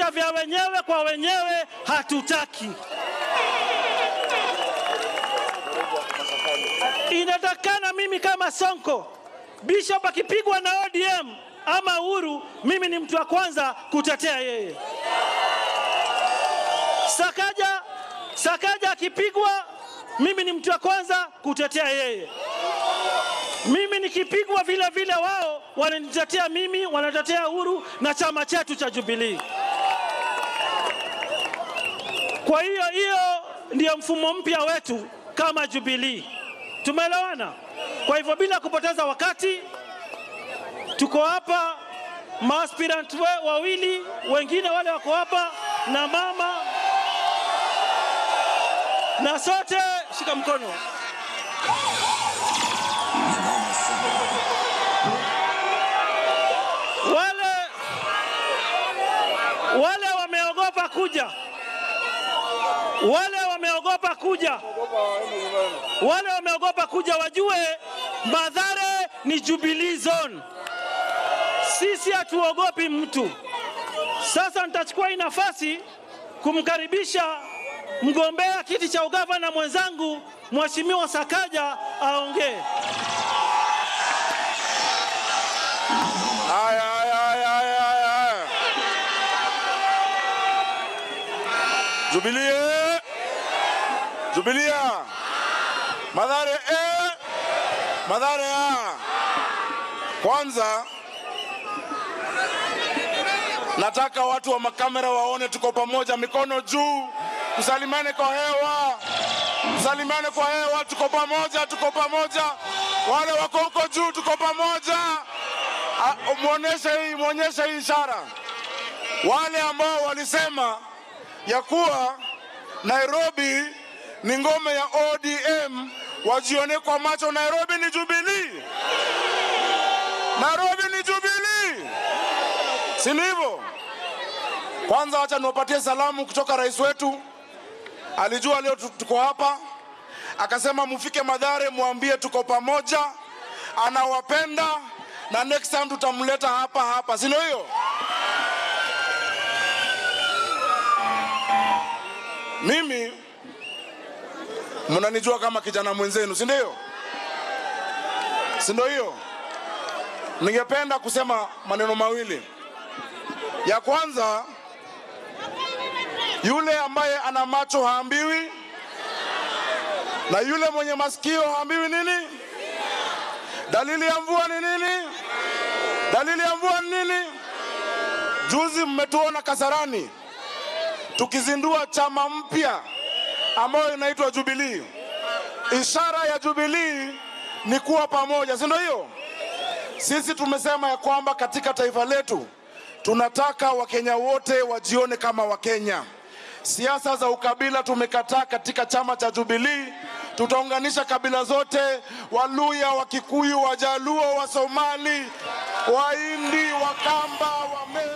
Vita vya wenyewe kwa wenyewe hatutaki. Inatakana mimi kama Sonko, Bishop akipigwa na ODM ama Uhuru, mimi ni mtu wa kwanza kutetea yeye. Sakaja, Sakaja akipigwa, mimi ni mtu wa kwanza kutetea yeye. Mimi nikipigwa vile vile, wao wananitetea mimi, wanatetea Uhuru na chama chetu cha Jubilee. Kwa hiyo hiyo ndiyo mfumo mpya wetu kama Jubilee. Tumeelewana? Kwa hivyo bila kupoteza wakati, tuko hapa maaspirant we- wawili, wengine wale wako hapa na mama, na sote shika mkono. Wale wale wameogopa kuja, wale wameogopa kuja, wale wameogopa kuja wajue Mathare ni Jubilee Zone. Sisi hatuogopi mtu. Sasa nitachukua hii nafasi kumkaribisha mgombea kiti cha ugavana mwenzangu Mheshimiwa Sakaja aongee. Haya, haya, haya, haya, haya, haya. Jubilee, Jubilia, Mathare eh, Mathare ah. Kwanza nataka watu wa makamera waone tuko pamoja, mikono juu, tusalimane kwa hewa, tusalimane kwa hewa, tuko pamoja, tuko pamoja. Wale wako huko juu, tuko pamoja. Ah, Muoneshe hii, muonyeshe hii ishara. Wale ambao walisema ya kuwa Nairobi ni ngome ya ODM wajione kwa macho, Nairobi ni Jubilee, Nairobi ni Jubilee, si ndivyo? Kwanza wacha niwapatie salamu kutoka rais wetu. Alijua leo tu- tuko hapa, akasema mufike Mathare, mwambie tuko pamoja, anawapenda na next time tutamleta hapa hapa, si ndio hiyo? Mimi mnanijua kama kijana mwenzenu, si ndio? Si ndio hiyo? Ningependa kusema maneno mawili. Ya kwanza, yule ambaye ana macho haambiwi, na yule mwenye masikio haambiwi nini? Dalili ya mvua ni nini? Dalili ya mvua ni nini? Juzi mmetuona Kasarani tukizindua chama mpya ambayo inaitwa Jubilee. Ishara ya Jubilee ni kuwa pamoja, si ndio hiyo? Sisi tumesema ya kwamba katika taifa letu tunataka Wakenya wote wajione kama Wakenya. Siasa za ukabila tumekataa katika chama cha Jubilee. Tutaunganisha kabila zote, Waluya, Wakikuyu, Wajaluo, Wasomali, Wahindi, Wakamba, Wame